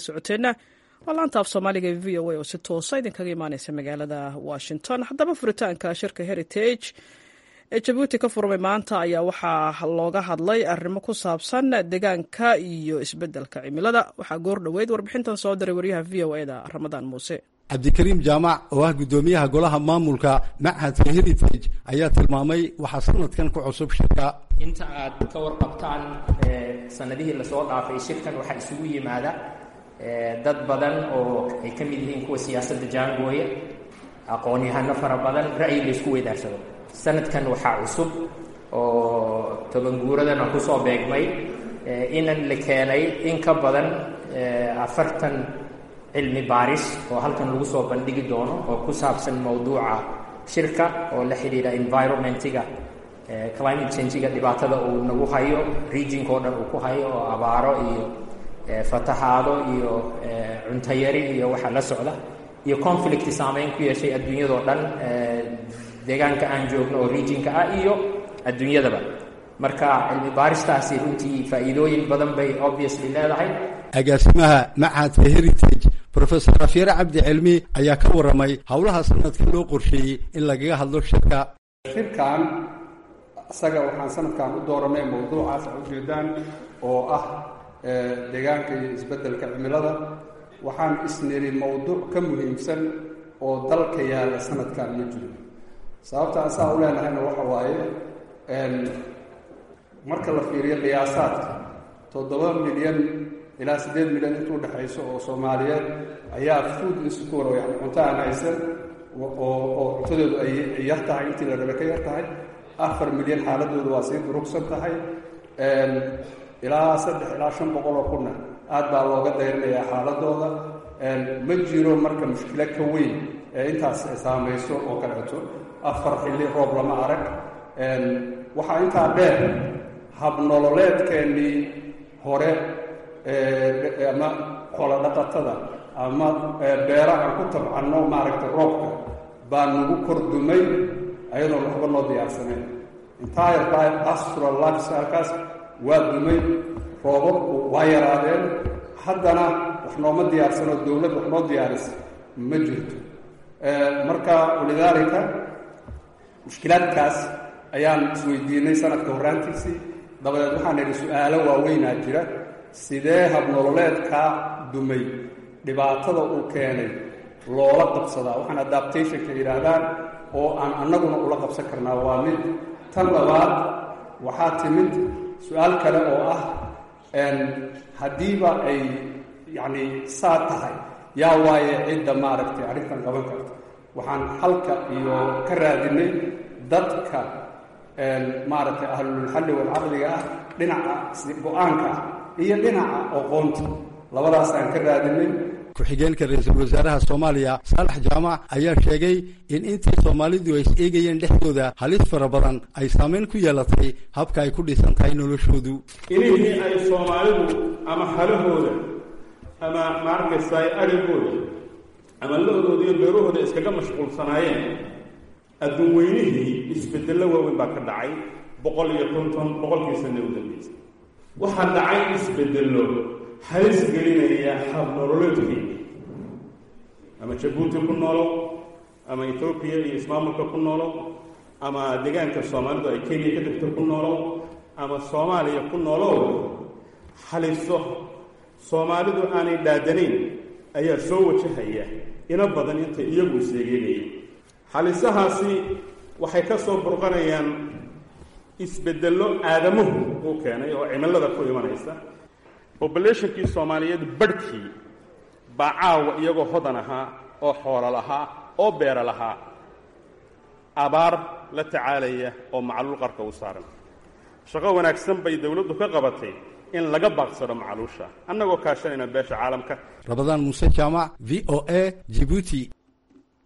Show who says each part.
Speaker 1: socoteenna waa laanta af soomaaliga ee v o a oo si toosa idinkaga imaaneysa magaalada washington haddaba furitaanka shirka heritage ee jabuuti ka furmay maanta ayaa waxaa looga hadlay arrimo ku saabsan deegaanka iyo isbeddelka cimilada waxaa goor dhoweyd warbixintan soo diray waryaha v o eda ramadaan muuse
Speaker 2: cabdikariim jaamac oo ah guddoomiyaha golaha maamulka machadka heritage ayaa tilmaamay waxaa sanadkan ku cusub shirka
Speaker 3: inta aad ka warqabtaan sanadihii lasoo dhaafay shirkan waxaa isugu yimaada dad badan oo ay ka mid yihiin kuwa siyaasadda jaangooya aqoon-yahano fara badan ra'yi laysku weydaarsado sanadkan waxaa cusub oo tobanguuradana kusoo beegmay inan la keenay in ka badan afartan cilmi baaris oo halkan lagu soo bandhigi doono oo ku saabsan mowduuca shirka oo la xidhiidha environmentiga climate changiga dhibaatada uu nagu hayo regionka oo dhan uu ku hayo oo abaaro iyo fatahaado iyo cuntayari iyo waxa la socda iyo conflict saameyn ku yeeshay adduunyadao dhan deegaanka aan joogno oo regionka ah iyo adduunyadaba marka cilmi baaristaasi runtii faa'iidooyin badan bay obviously leedahay
Speaker 2: agaasimaha machadka heritage professor rafyare cabdi cilmi ayaa ka warramay howlaha sanadka loo qorsheeyey in lagaga hadlo shirka
Speaker 4: shirkan isaga waxaan sanadkan u dooranay mawduucaas a ujeedaan oo ah deegaanka iyo isbeddelka cimilada waxaan isniri mawduuc ka muhiimsan oo dalka yaalla sanadkan ma jiro sababta asaa u leenahayna waxa waaye marka la fiiriyo qiyaasaadka toddoba milyan ilaa siddeed milyan intuu dhexayso oo soomaaliyeed ayaa food insecure yani cunto aan haysan oo cuntadoodu ay yar tahay intii la rabe ka yar tahay afar milyan xaaladoodu waa sii durugsan tahay ilaa saddex ilaa shan boqol oo kunna aad baa looga dayrinayaa xaaladooda ma jiro marka mushkilo ka weyn ee intaas saamayso oo kaleeto afar xilli roob lama arag waxaa intaa dheer habnololeedkeennii hore ama xoolodhaqatada ama beera aan ku tabcanno maaragtay roobka baa nagu kordumay ayadoon waxba noo diyaarsanayn entire pastoral lifestylekaas waa dumay roobabku waa yaraadeen haddana wax nooma diyaarsano dowlad wax noo diyaarisa ma jirto marka walidaalika mushkilaadkaas ayaan isweydiinay sanadka horraantiisii dabadeed waxaan idhi su-aalo waaweynaa jira sidee habnololeedkaa dumay dhibaatada uu keenay loola qabsadaa waxaan adaptationka yidhaahdaan oo aan annaguna ula qabsan karnaa waa mid tan labaad waxaa timid su-aal kale oo ah haddiiba ay yacni saa tahay yaa waaye cidda maaragtay arrintan qaban karta waxaan halka iyo ka raadinay dadka maaragtay ahlulxalli walcaqliga ah dhinaca go-aanka ah iyo dhinaca aqoonta labadaasaan ka raadinay
Speaker 2: ku-xigeenka ra-iisul wasaaraha soomaaliya saalax jaamac ayaa sheegay in intii soomaalidu ay is eegayeen dhexdooda halis fara badan ay saameyn ku yeelatay habka ay ku dhisan tahay noloshoodu
Speaker 5: inihii ay soomaalidu ama halahooda ama maarkaysaay arigooda ama la-dooda iyo beerahooda iskaga mashquulsanaayeen adduun weynihii isbedello waaweyn baa ka dhacay boqol iyo konton boqolkii sana u dambeysay waxaa dhacay isbedello halis gelinaya hab nololeedkii ama jabuuti ku noolo ama etoobiya iyo ismaamulka ku noolo ama deegaanka soomaalidu ay kenya ka degto ku noolo ama soomaaliya ku noolo haliso soomaalidu aanay dhaadanayn ayaa soo wajahaya ina badan intay iyagu iseegeynayeen halisahaasi waxay ka soo burqanayaan isbedello aadamuhu uu keenay oo cimilada ku imanaysa bobulationkii soomaaliyeed barhkii baa caawa iyagoo hodan ahaa oo xoolo lahaa oo beero lahaa abaar la tacaalaya oo macluul qarka u saaran shaqo wanaagsan bay dowladdu ka qabatay in laga baaqsado macluusha annagoo kaashanayna beesha caalamka
Speaker 2: rabadaan muuse jaamac v o a jibuuti